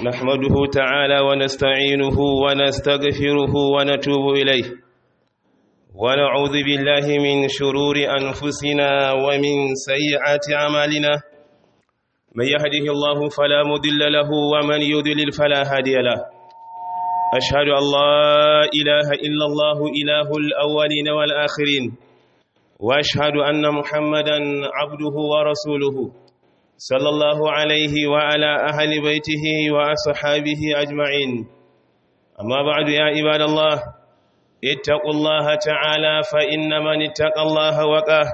نحمده تعالى ونستعينه ونستغفره ونتوب إليه ونعوذ بالله من شرور أنفسنا ومن سيئات أعمالنا من يهده الله فلا مضل له ومن يضلل فلا هادي له أشهد أن لا إله إلا الله إله الأولين والآخرين وأشهد أن محمدا عبده ورسوله صلى الله عليه وعلى أهل بيته وأصحابه أجمعين أما بعد يا عباد الله اتقوا الله تعالى فإن من اتقى الله وقاه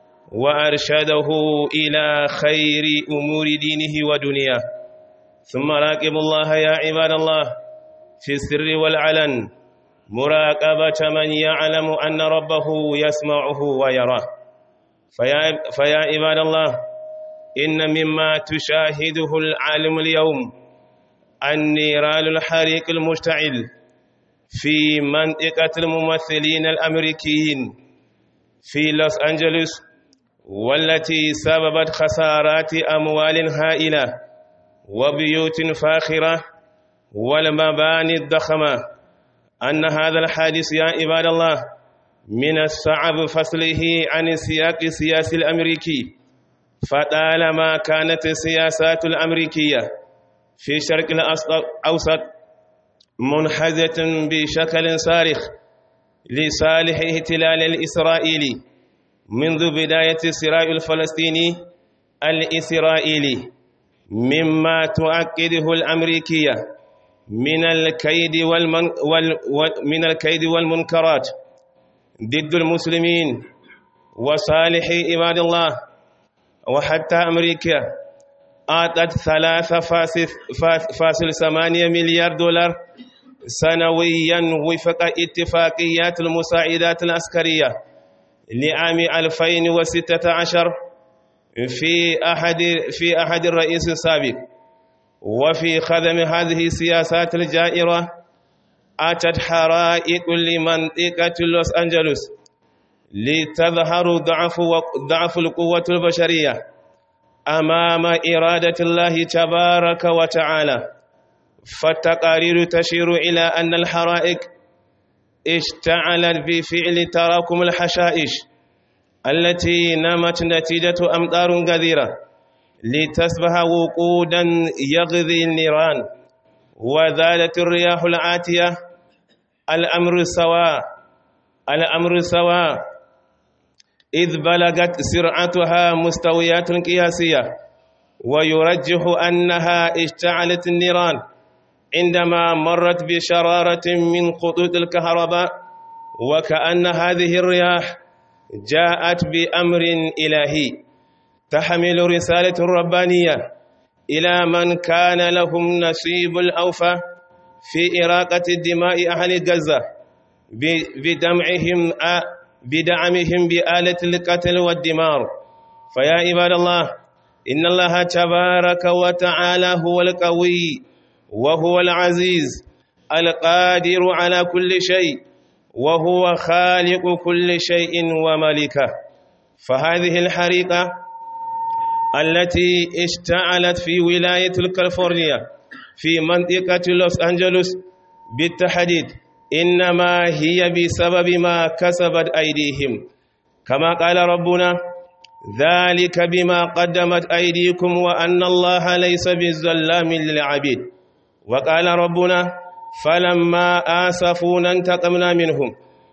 وأرشده إلى خير أمور دينه ودنياه ثم راقب الله يا عباد الله في السر والعلن مراقبة من يعلم أن ربه يسمعه ويراه فيا, فيا عباد الله إن مما تشاهده العالم اليوم النيران الحريق المشتعل في منطقة الممثلين الأمريكيين في لوس أنجلوس والتي سببت خسارات أموال هائلة وبيوت فاخرة والمباني الضخمة أن هذا الحادث يا عباد الله من الصعب فصله عن السياق السياسي الأمريكي فطالما كانت السياسات الأمريكية في شرق الأوسط منحزة بشكل صارخ لصالح احتلال الإسرائيلي منذ بداية الصراع الفلسطيني الإسرائيلي مما تؤكده الأمريكية من الكيد والمن وال من الكيد والمنكرات ضد المسلمين وصالح عباد الله وحتى أمريكا أعطت ثلاثة فاصل ثمانية مليار دولار سنويا وفق اتفاقيات المساعدات العسكرية لعام 2016 في أحد في أحد الرئيس السابق وفي خدم هذه السياسات الجائرة أتت حرائق لمنطقة لوس أنجلوس لتظهر ضعف ضعف القوة البشرية أمام إرادة الله تبارك وتعالى فالتقارير تشير إلى أن الحرائق اشتعلت بفعل تراكم الحشائش التي نمت نتيجة أمطار غزيرة لتصبح وقودا يغذي النيران وذالت الرياح العاتية الأمر سواء الأمر سواء إذ بلغت سرعتها مستويات قياسية ويرجح أنها اشتعلت النيران عندما مرت بشرارة من خطوط الكهرباء وكأن هذه الرياح جاءت بأمر إلهي تحمل رسالة ربانية إلى من كان لهم نصيب الأوفى في إراقة دماء أهل غزة بدمعهم بدعمهم بآلة القتل والدمار فيا عباد الله إن الله تبارك وتعالى هو القوي وهو العزيز القادر على كل شيء وهو خالق كل شيء وملكه فهذه الحريقة التي اشتعلت في ولاية كاليفورنيا في منطقة لوس أنجلوس بالتحديد إنما هي بسبب ما كسبت أيديهم كما قال ربنا ذلك بما قدمت أيديكم وأن الله ليس بالظلام للعبيد وقال ربنا فلما آسفونا انتقمنا منهم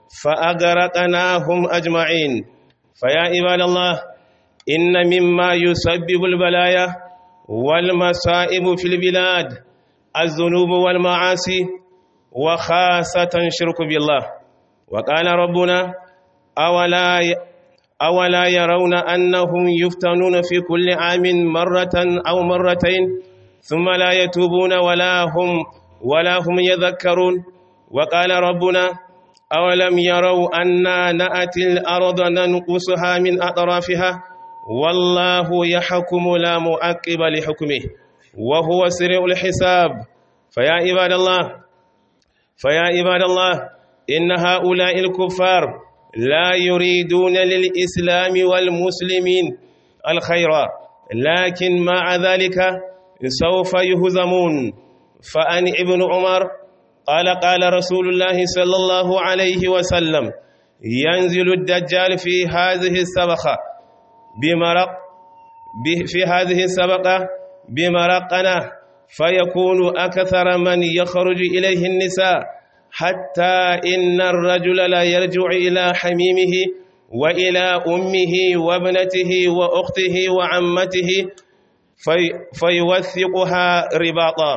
فأغرقناهم أجمعين فيا عباد الله إن مما يسبب البلايا والمصائب في البلاد الذنوب والمعاصي وخاصة شرك بالله وقال ربنا أولا أولا يرون أنهم يفتنون في كل عام مرة أو مرتين ثم لا يتوبون ولا هم ولا هم يذكرون وقال ربنا أولم يروا أنا نأتي الأرض ننقصها من أطرافها والله يحكم لا مؤقب لحكمه وهو سريع الحساب فيا عباد الله فيا عباد الله إن هؤلاء الكفار لا يريدون للإسلام والمسلمين الخير لكن مع ذلك سوف يهزمون فأن ابن عمر قال قال رسول الله صلى الله عليه وسلم ينزل الدجال في هذه السبخة بمرق في هذه السبقة بمرقنا فيكون أكثر من يخرج إليه النساء حتى إن الرجل لا يرجع إلى حميمه وإلى أمه وابنته وأخته وعمته في فيوثقها رباطا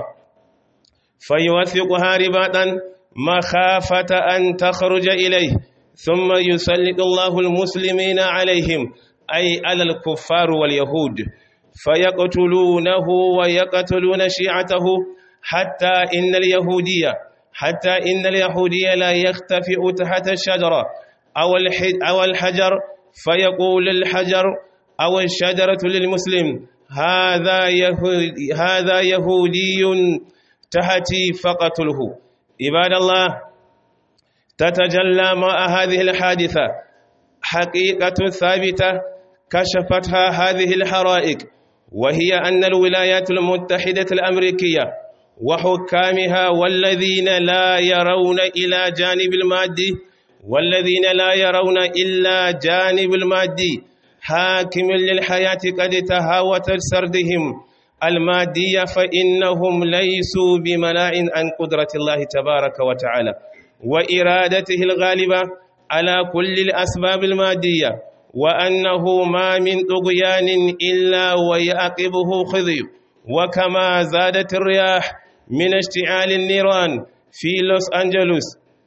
فيوثقها رباطا مخافة أن تخرج إليه ثم يسلط الله المسلمين عليهم أي على الكفار واليهود فيقتلونه ويقتلون شيعته حتى إن اليهودية حتى إن اليهودية لا يختفئ تحت الشجرة أو الحجر فيقول الحجر أو الشجرة للمسلم هذا يهودي, هذا يهودي تحتي فقتله عباد الله تتجلى مع هذه الحادثة حقيقة ثابتة كشفتها هذه الحرائق وهي أن الولايات المتحدة الأمريكية وحكامها والذين لا يرون إلى جانب المادي والذين لا يرون إلا جانب المادي حاكم للحياة قد تهاوت سردهم المادية فإنهم ليسوا بملاء عن قدرة الله تبارك وتعالى وإرادته الغالبة على كل الأسباب المادية وأنه ما من طغيان إلا ويعقبه خذي وكما زادت الرياح من اشتعال النيران في لوس أنجلوس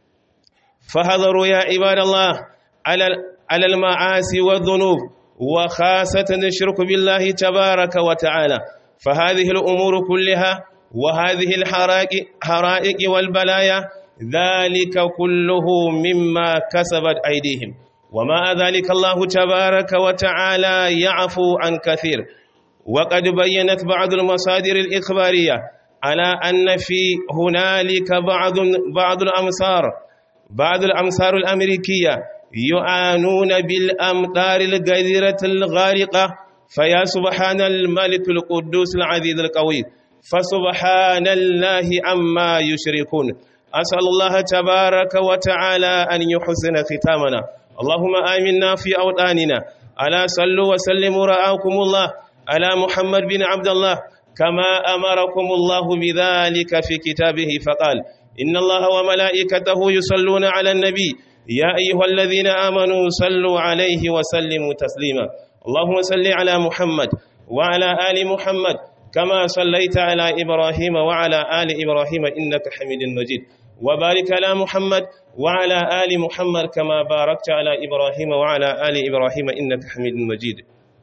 فحذروا يا عباد الله على على المعاصي والذنوب وخاصة الشرك بالله تبارك وتعالى فهذه الأمور كلها وهذه الحرائق والبلايا ذلك كله مما كسبت أيديهم وما ذلك الله تبارك وتعالى يعفو عن كثير وقد بينت بعض المصادر الإخبارية على أن في هنالك بعض بعض الأمصار بعض الأمصار الأمريكية يعانون بالأمطار الغزيرة الغارقة فيا سبحان الملك القدوس العزيز القوي فسبحان الله عما يشركون أسأل الله تبارك وتعالى أن يحسن ختامنا اللهم آمنا في أوطاننا ألا صلوا وسلموا رعاكم الله على محمد بن عبد الله كما أمركم الله بذلك في كتابه فقال إن الله وملائكته يصلون على النبي يا أيها الذين آمنوا صلوا عليه وسلموا تسليما اللهم صل على محمد وعلى آل محمد كما صليت على إبراهيم وعلى آل إبراهيم إنك حميد مجيد وبارك على محمد وعلى آل محمد كما باركت على إبراهيم وعلى آل إبراهيم إنك حميد مجيد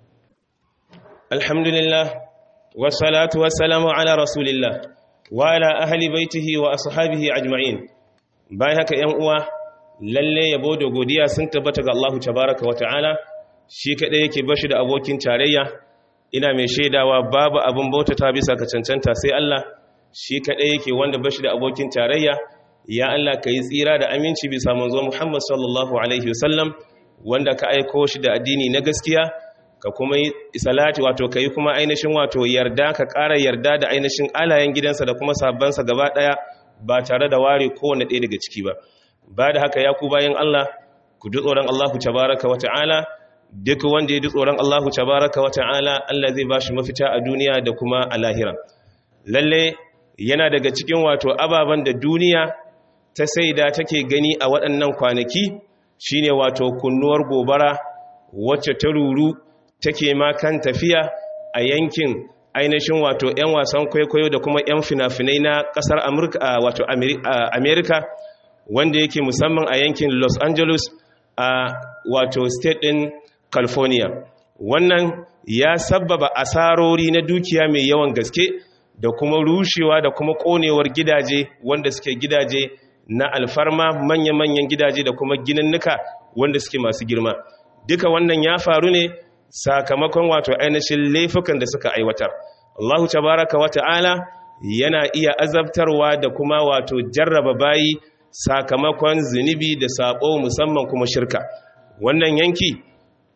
الحمد لله والصلاة والسلام على رسول الله وعلى أهل بيته وأصحابه أجمعين bayan haka ‘yan uwa lalle yabo da godiya sun tabbata ga Allah tabaraka wa ta'ala shi kaɗai yake bashi da abokin tarayya ina mai shaidawa babu abin bautata bisa ka cancanta sai Allah shi kaɗai yake wanda bashi da abokin tarayya ya Allah ka yi tsira da aminci bisa manzo Muhammad sallallahu alaihi wasallam wanda ka aiko shi da addini na gaskiya ka kuma yi salati wato ka yi kuma ainihin wato yarda ka ƙara yarda da ainihin alayen gidansa da kuma sabbansa gaba ɗaya ba tare da ware kowane ɗaya daga ciki ba ba da haka ya ku bayan Allah ku ji tsoron Allah tabaraka wa ta'ala duk wanda ya ji tsoron Allah tabaraka wa ta'ala Allah zai ba shi mafita a duniya da kuma a lahira lalle yana daga cikin wato ababen da duniya ta saida take gani a waɗannan kwanaki shine wato kunnuwar gobara wacce ta ruru take ma kan tafiya a yankin ainihin wato 'yan wasan kwaikwayo da kuma 'yan fina-finai na ƙasar wato amerika wanda yake musamman a yankin los angeles a wato state ɗin california wannan ya sabbaba asarori na dukiya mai yawan gaske da kuma rushewa da kuma ƙonewar gidaje wanda suke gidaje na alfarma manya-manyan gidaje da kuma gininnuka wanda suke masu girma duka wannan ya faru ne sakamakon wato ainihin laifukan da suka aiwatar Allahu tabaraka wa ta'ala yana iya azabtarwa da kuma wato jarraba bayi sakamakon zunubi da sabo musamman kuma shirka wannan yanki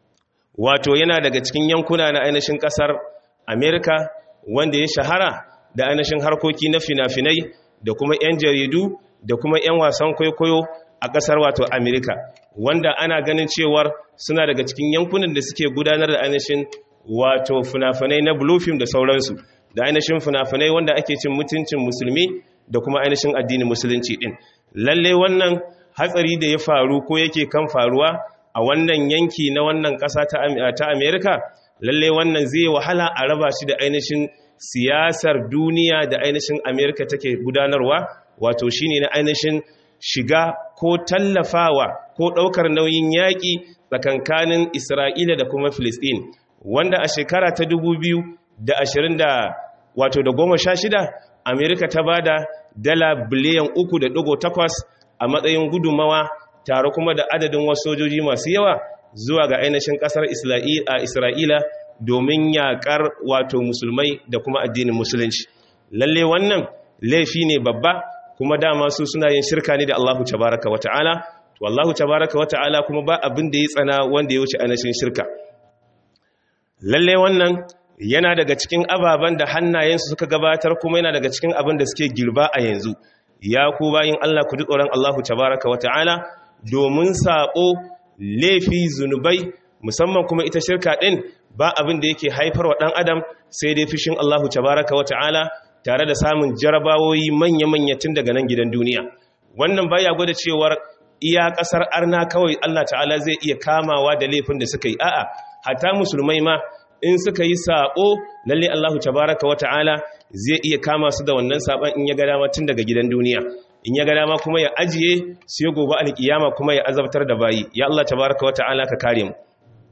wato yana daga cikin yankuna na ainihin kasar Amerika wanda ya shahara da ainihin harkoki na fina-finai da kuma 'yan jaridu da kuma 'yan wasan kwaikwayo a ƙasar wato amerika wanda ana ganin cewar suna daga cikin yankunan da suke gudanar da ainihin wato fina-finai na blue film da sauransu da ainihin fina-finai wanda ake cin mutuncin musulmi da kuma ainihin addinin musulunci din lalle wannan hatsari da ya faru ko yake kan faruwa a wannan yanki na wannan ƙasa ta amerika lalle wannan zai wahala a raba shi da ainihin siyasar duniya da ainihin amerika take gudanarwa wato shine na ainihin shiga ko tallafawa ko ɗaukar nauyin yaƙi tsakankanin isra'ila da kuma filistin wanda a shekara ta da ashirin da wato da goma sha shida amerika ta ba da dala biliyan uku da ɗigo takwas a matsayin gudumawa tare kuma da adadin wasu sojoji masu yawa zuwa ga ainihin ƙasar isra'ila domin yaƙar wato musulmai da kuma addinin musulunci lalle wannan laifi ne babba kuma dama su suna yin shirka ne da allahu tabaraka wa ta'ala to allahu tabaraka wa ta'ala kuma ba abin da ya tsana wanda ya wuce ainihin shirka lalle wannan yana daga cikin ababen da hannayensu suka gabatar kuma yana daga cikin abin da suke girba a yanzu ya ku bayin Allah ku ji tsoron Allahu tabaraka wa ta'ala domin saƙo laifi zunubai musamman kuma ita shirka ɗin ba abin da yake haifar wa ɗan adam sai dai fishin Allahu tabaraka wa ta'ala tare da samun jarabawoyi manya-manya tun daga nan gidan duniya wannan baya gwada cewar iya ƙasar arna kawai Allah ta'ala zai iya kamawa da laifin da suka yi a'a hatta musulmai ma in suka yi saɓo lalle Allahu tabaraka wa ta'ala zai iya kama su da wannan saɓon in ya ga dama tun daga gidan duniya in ya ga dama kuma ya ajiye sai gobe alkiyama kuma ya azabtar da bayi ya Allah tabaraka wa ta'ala ka kare mu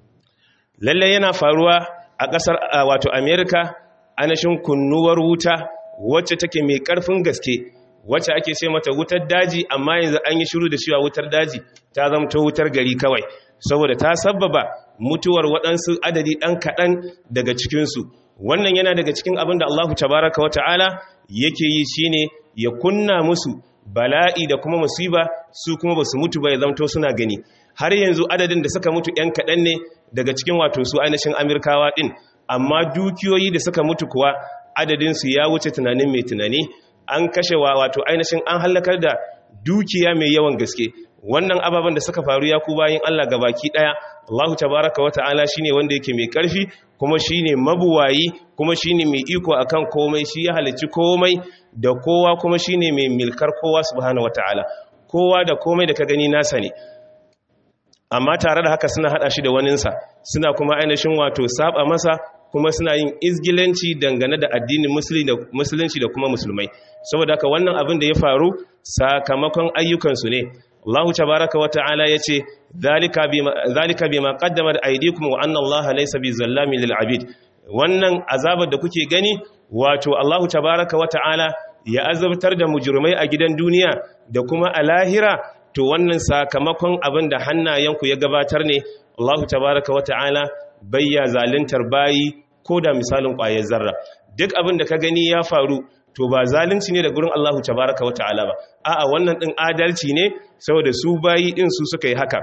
lalle yana faruwa a ƙasar wato America anashin kunnuwar wuta wacce take mai ƙarfin gaske wacce ake ce mata wutar daji amma yanzu an yi shiru da cewa wutar daji ta zamto wutar gari kawai saboda ta sabbaba mutuwar waɗansu adadi ɗan kaɗan daga cikinsu wannan yana daga cikin abin da allahu tabaraka wa ta'ala yake yi shine ya kunna musu bala'i da kuma musiba su kuma ba su mutu ba ya zamto suna gani har yanzu adadin da suka mutu ‘yan kaɗan ne daga cikin wato su ainihin amirkawa ɗin amma dukiyoyi da suka mutu kuwa adadinsu ya wuce tunanin mai tunani an kashe wa wato ainihin an hallakar da dukiya mai yawan gaske wannan ababen da suka faru ya ku bayin Allah baki daya Allahu tabaraka wa ta'ala shine wanda yake mai karfi kuma shine mabuwayi kuma shine mai iko akan komai shi ya halicci komai da kowa kuma shine mai milkar kowa subhanahu wa ta'ala kowa da komai da ka gani nasa ne amma tare da haka suna hada shi da waninsa suna kuma ainihin wato saba masa kuma suna yin izgilanci dangane da addinin musulunci da kuma musulmai saboda haka wannan abin da ya faru sakamakon ayyukansu ne Allah tabaraka wa ta'ala yace zalika bima zalika bima qaddamat aydikum wa anna Allah laysa bizallamin lil abid wannan azabar da kuke gani wato Allah tabaraka wa ta'ala ya azabtar da mujrimai a gidan duniya da kuma a lahira to wannan sakamakon abin da hannayenku ya gabatar ne Allah tabaraka wa ta'ala bayya zaluntar bayi ko da misalin ƙwayar zarra duk abin da ka gani ya faru to ba zalunci ne da gurin Allahu tabaraka wa ta'ala ba a'a wannan din adalci ne saboda su bayi din su suka yi haka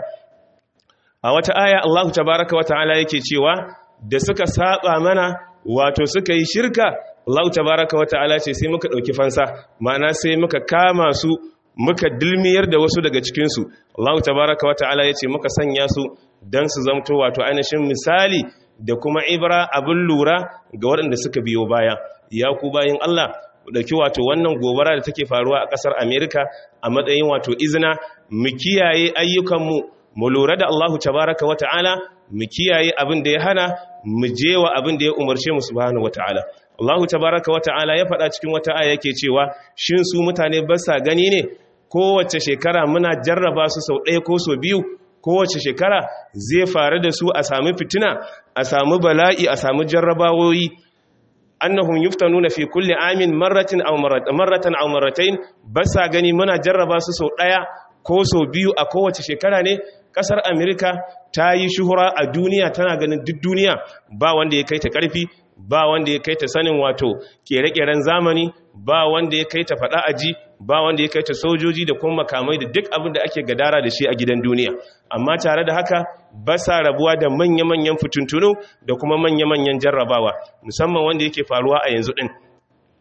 a wata aya Allahu tabaraka wa ta'ala yake cewa da suka saba mana wato suka yi shirka Allahu tabaraka wa ta'ala ce sai muka dauki fansa ma'ana sai muka kama su muka dilmiyar da wasu daga cikin su Allahu tabaraka wa ta'ala yace muka sanya su dan su zamto wato ainihin misali da kuma ibra abin lura ga waɗanda suka biyo baya ya ku bayin Allah dauki wato wannan gobara da take faruwa a kasar America a matsayin wato izina mu kiyaye ayyukanmu mu lura da Allahu tabaraka wata'ala mu kiyaye abin da ya hana mu jewa abin da ya umarce mu subhanahu wata'ala Allahu tabaraka wata'ala ya faɗa cikin wata aya yake cewa shin su mutane ba sa gani ne kowace shekara muna jarraba su sau ɗaya ko sau biyu kowace shekara zai faru da su a sami fitina a sami bala'i a sami jarrabawoyi annahum yuftanuna fi kulli amin marratin aw marratan aw marratayn basa gani muna jarraba su sau daya ko sau biyu a kowace shekara ne kasar america ta yi shuhura a duniya tana ganin duk duniya ba wanda ya kai ta karfi ba wanda ya kai ta sanin wato kere-keren zamani ba wanda ya kai ta fada aji ba wanda ya kai ta sojoji da kuma makamai da duk abin da ake gadara da shi a gidan duniya amma tare da haka ba sa rabuwa da manya-manyan fituntunu da kuma manya-manyan jarrabawa musamman wanda yake faruwa a yanzu din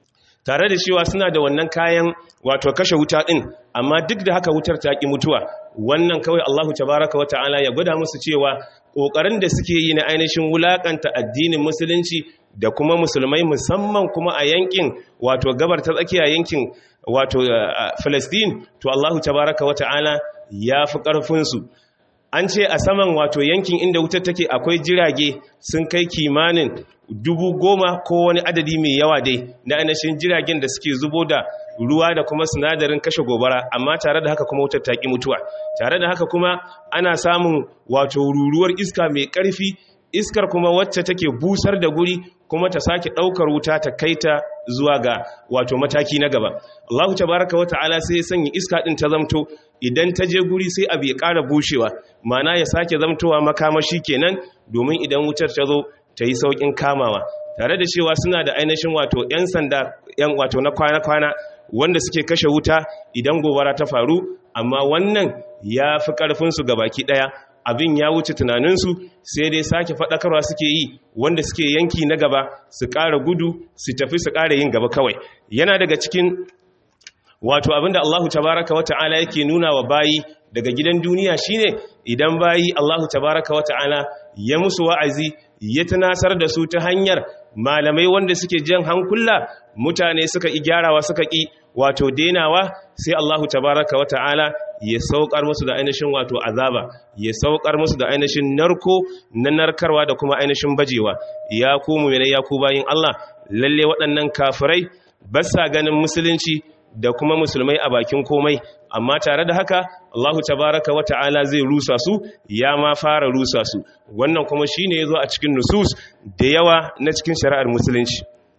tare da cewa suna da wannan kayan wato kashe wuta din amma duk da haka wutar ta ki mutuwa wannan kawai Allahu tabaraka wa ta'ala ya gwada musu cewa kokarin da suke yi na ainihin wulakanta addinin musulunci da kuma musulmai musamman kuma a yankin wato gabar ta tsakiya yankin wato Palestine to Allahu tabaraka wa ta'ala ya fi karfin su an ce a saman wato yankin inda wutar take akwai jirage sun kai kimanin dubu goma ko wani adadi mai yawa dai na ainihin jiragen da suke zubo da ruwa da kuma sinadarin kashe gobara amma tare da haka kuma wutar taƙi mutuwa tare da haka kuma ana samun wato ruruwar iska mai ƙarfi iskar kuma wacce take busar da guri kuma ta sake ɗaukar wuta ta kai ta zuwa ga wato mataki na gaba Allahu tabaraka wa ta'ala sai ya sanya iska ɗin ta zamto idan ta je guri sai abu ya ƙara bushewa mana ya sake zamtowa makamashi kenan domin idan wutar ta zo ta yi sauƙin kamawa tare da cewa suna da ainihin wato 'yan sanda 'yan wato na kwana-kwana wanda suke kashe wuta idan gobara ta faru amma wannan ya fi ƙarfinsu ga baki ɗaya abin ya wuce tunaninsu sai dai sake faɗakarwa suke yi wanda suke yanki na gaba su ƙara gudu su tafi su ƙara yin gaba kawai yana daga cikin wato abinda Allahu tabaraka wa ta'ala yake nuna wa bayi daga gidan duniya shine idan bayi Allahu tabaraka wa ta'ala ya musu wa'azi ya tunasar da su ta hanyar malamai wanda suke jan hankula mutane suka ƙi gyarawa suka ƙi wato denawa sai Allahu tabaraka wa ta'ala ya saukar musu da ainihin wato azaba ya saukar musu da ainihin narko na narkarwa da kuma ainihin bajewa ya ku mu'minai ya ku bayin Allah lalle waɗannan kafirai ba sa ganin musulunci da kuma musulmai a bakin komai amma tare da haka Allahu tabaraka wa ta'ala zai rusa su ya ma fara rusa su wannan kuma shine yazo a cikin nusus da yawa na cikin shari'ar musulunci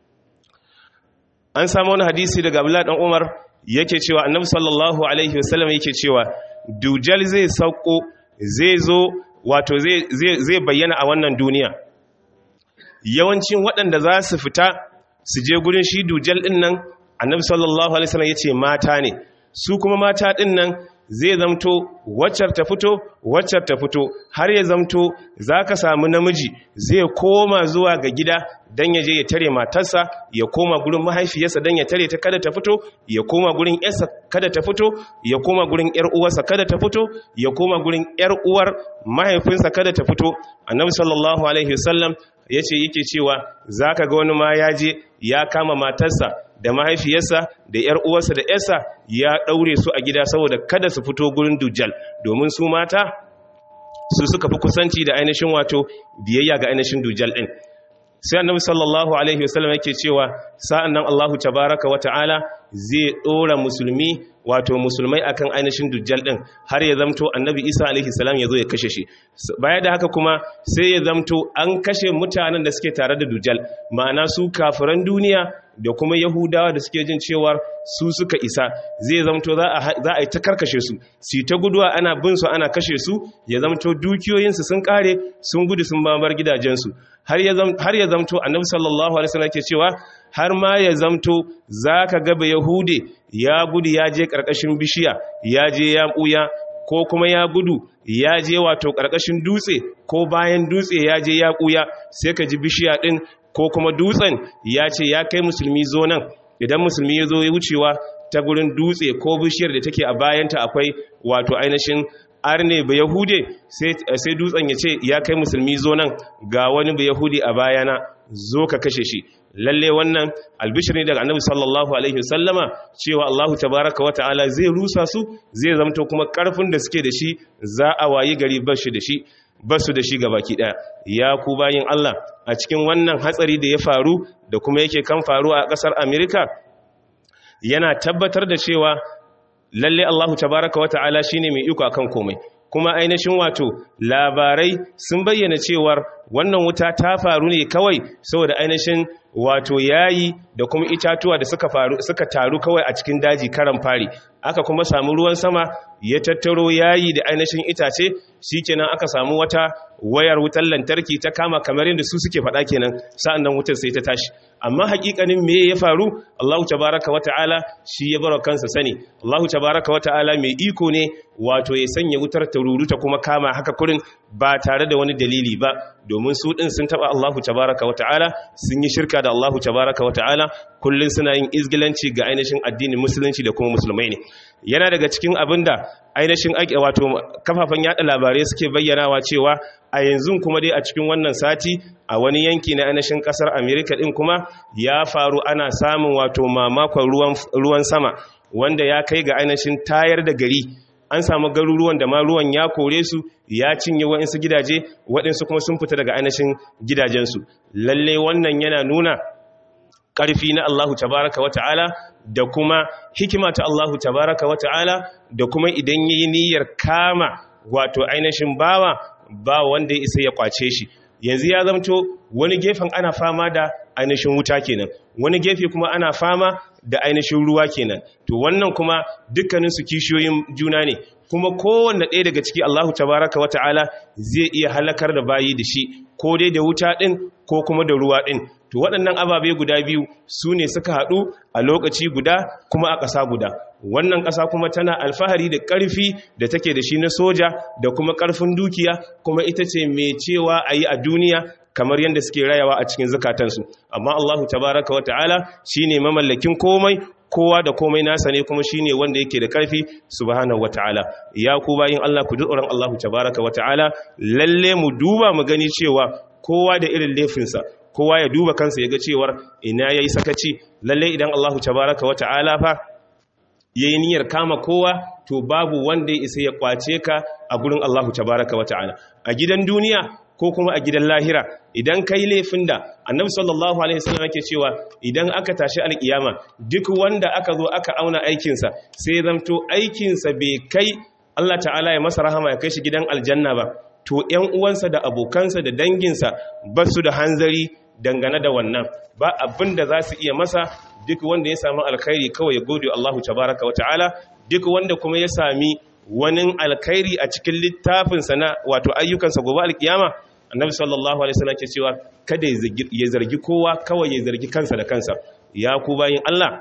an samu wani hadisi daga Abdullah dan Umar yake cewa Annabi sallallahu alaihi wasallam yake cewa dujal zai sauko zai zo wato zai zai bayyana a wannan duniya yawancin waɗanda za su fita su je gurin shi dujal din nan annabi sallallahu alaihi wasallam yace mata ne su kuma mata din nan zai zamto waccar ta fito waccar ta fito har ya zamto zaka samu namiji zai koma zuwa ga gida dan ya je ya tare matarsa ya koma gurin mahaifiyarsa dan ya tare ta kada ta fito ya koma gurin yarsa kada ta fito ya koma gurin yar uwarsa kada ta fito ya koma gurin yar uwar mahaifinsa kada ta fito annabi sallallahu alaihi wasallam yace yake cewa zaka ga wani ma ya je ya kama matarsa da mahaifiyarsa da ‘yar uwarsa da ‘yarsa ya ɗaure su a gida saboda kada su fito gurin dujjal domin su mata su suka fi kusanci da ainihin wato biyayya ga ainihin dujjal ɗin sai annabi sallallahu alaihi wasallam yake cewa sa'an nan Allahu tabaraka wa ta'ala zai ɗora musulmi wato musulmai akan ainihin dujjal ɗin har ya zamto annabi isa alaihi salam ya zo ya kashe shi baya da haka kuma sai ya zamto an kashe mutanen da suke tare da dujjal ma'ana su kafiran duniya da kuma yahudawa da suke jin cewar su suka isa zai zamto za a yi ta karkashe su su ta guduwa ana bin su ana kashe su ya zamto dukiyoyinsu sun kare sun gudu sun babar gidajensu har ya zamto annabi sallallahu alaihi wasallam ke cewa har ma ya zamto zaka ga ba yahude ya gudu ya je karkashin bishiya ya je ya buya ko kuma ya gudu ya je wato karkashin dutse ko bayan dutse ya je ya buya sai ka ji bishiya din ko kuma dutsen ya ce ya kai musulmi zo nan idan musulmi ya zo ya wucewa ta gurin dutse ko bishiyar da take a bayanta akwai wato ainihin arne ba yahude sai dutsen ya ce ya kai musulmi zo nan ga wani ba yahudi a bayana zo ka kashe shi lalle wannan albishir ne daga annabi sallallahu alaihi wasallama cewa Allahu tabaraka wa ta'ala zai rusa su zai zamto kuma karfin da suke da shi za a wayi gari bashi da shi basu da shi baki daya ya ku bayin Allah a cikin wannan hatsari da ya faru da kuma yake kan faru a kasar Amerika yana tabbatar da cewa lalle Allahu tabaraka wa ta'ala shine mai iko akan komai kuma ainihin wato labarai sun bayyana cewar wannan wuta ta faru ne kawai saboda ainihin wato yayi da kuma itatuwa da suka faru suka taru kawai a cikin daji karan fari aka kuma samu ruwan sama ya tattaro yayi da ainihin itace shikenan aka samu wata wayar wutar lantarki ta kama kamar yadda su suke faɗa kenan sa'an nan wutar sai ta tashi amma hakikanin me ya faru Allahu tabaraka wa ta'ala shi ya bar kansa sani Allahu tabaraka wa ta'ala mai iko ne wato ya sanya wutar ta ruruta kuma kama haka kurin ba tare da wani dalili ba domin su din sun taba Allahu tabaraka wa ta'ala sun yi shirka da Allahu tabaraka wa ta'ala kullun suna yin izgilanci ga ainihin addinin musulunci da kuma musulmai ne yana daga cikin abinda ainihin wato kafafen yada labarai suke bayyanawa cewa a yanzu kuma dai a cikin wannan sati a wani yanki na ainihin kasar America din kuma ya faru ana samun wato mamakon ruwan ruwan sama wanda ya kai ga ainihin tayar da gari an samu garuruwan da ma ruwan ya kore su ya cinye waɗansu gidaje waɗansu kuma sun fita daga ainihin gidajensu lalle wannan yana nuna ƙarfi na Allahu tabaraka wa ta'ala da kuma hikima ta Allahu tabaraka wa ta'ala da kuma idan yi niyyar kama wato ainihin bawa ba wanda ya isa ya kwace shi yanzu ya zamto wani gefen ana fama da ainihin wuta kenan wani gefe kuma ana fama da ainihin ruwa kenan to wannan kuma dukkanin su kishiyoyin juna ne kuma kowanne ɗaya daga ciki Allahu tabaraka wa ta'ala zai iya halakar da bayi da shi ko dai da wuta ɗin ko kuma da ruwa ɗin to waɗannan ababe guda biyu su ne suka haɗu a lokaci guda kuma a ƙasa guda wannan ƙasa kuma tana alfahari da ƙarfi da take da shi na soja da kuma ƙarfin dukiya kuma ita ce mai cewa a yi a duniya kamar yadda suke rayawa a cikin zukatansu amma Allahu tabaraka wa ta'ala shine mamallakin komai kowa da komai nasa ne kuma shine wanda yake da karfi subhanahu wataala ya ku bayin Allah ku tsoron Allahu tabaraka wataala lalle mu duba mu gani cewa kowa da irin laifinsa kowa ya duba kansa ya ga cewar ina yayi sakaci lalle idan Allahu tabaraka wataala fa yayi niyyar kama kowa to babu wanda ya isa ya kwace ka a gurin Allahu tabaraka wataala a gidan duniya ko kuma a gidan lahira idan kai laifin da annabi sallallahu alaihi wasallam yake cewa idan aka tashi alkiyama duk wanda aka zo aka auna aikinsa sai zamto aikinsa bai kai Allah ta'ala ya masa rahama ya kai shi gidan aljanna ba to ƴan uwansa da abokansa da danginsa ba su da hanzari dangane da wannan ba abin da za su iya masa duk wanda ya samu alkhairi kawai ya gode Allahu tabaraka wa ta'ala duk wanda kuma ya sami wani alkhairi a cikin littafinsa na wato ayyukansa gobe alkiyama annabi sallallahu alaihi wasallam ke cewa kada ya zargi kowa kawai ya zargi kansa da kansa ya ku bayin Allah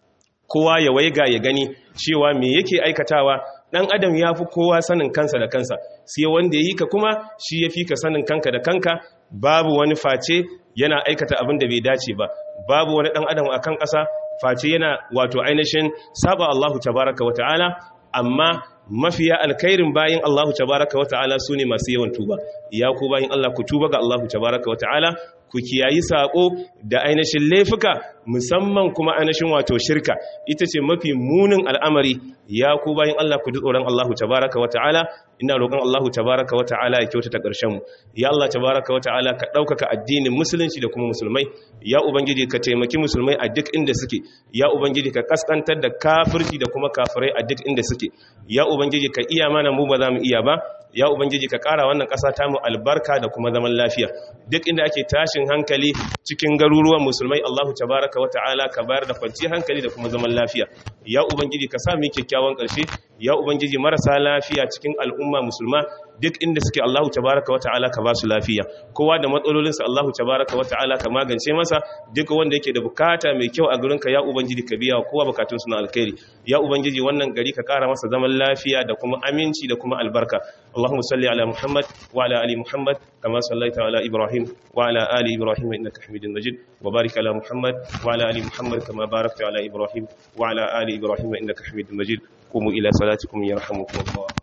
kowa ya waiga ya gani cewa me yake aikatawa dan adam ya fi kowa sanin kansa da kansa sai wanda ya yi ka kuma shi ya fi ka sanin kanka da kanka babu wani face yana aikata abin da bai dace ba babu wani dan adam akan ƙasa face yana wato ainihin saba Allahu tabaraka wa ta'ala amma mafiya alkhairin bayin Allahu tabaraka wa ta'ala sune masu yawan tuba ya ku bayin Allah ku tuba ga Allahu tabaraka wa ta'ala ku kiyayi sako da ainihin laifuka musamman kuma ainihin wato shirka ita ce mafi munin al'amari ya ku bayin Allah ku ji tsoron Allahu tabaraka wa ta'ala ina roƙon Allahu tabaraka wa ta'ala ya kyautata ƙarshen mu ya Allah tabaraka wa ta'ala ka ɗaukaka addinin musulunci da kuma musulmai ya ubangiji ka taimaki musulmai a duk inda suke ya ubangiji ka kaskantar da kafirci da kuma kafirai a duk inda suke ya ubangiji ka iya mana mu ba za mu iya ba ya ubangiji ka ƙara wannan ƙasa ta mu albarka da kuma zaman lafiya duk inda ake tashin hankali cikin garuruwan musulmai Allahu tabaraka wa ta'ala ka bayar da kwanciyar hankali da kuma zaman lafiya ya ubangiji ka sa mu kyakkyawan ƙarshe ya ubangiji marasa lafiya cikin al'umma musulma duk inda suke Allahu tabaraka wa ta'ala ka ba su lafiya kowa da matsalolinsa Allahu tabaraka wa ta'ala ka magance masa duk wanda yake da bukata mai kyau a gurinka ya ubangiji ka biya kowa bukatun na alkhairi ya ubangiji wannan gari ka kara masa zaman lafiya da kuma aminci da kuma albarka اللهم صل على محمد وعلى ال محمد كما صليت على ابراهيم وعلى ال ابراهيم انك حميد مجيد وبارك على محمد وعلى ال محمد كما باركت على ابراهيم وعلى ال ابراهيم انك حميد مجيد قوموا الى صلاتكم يرحمكم الله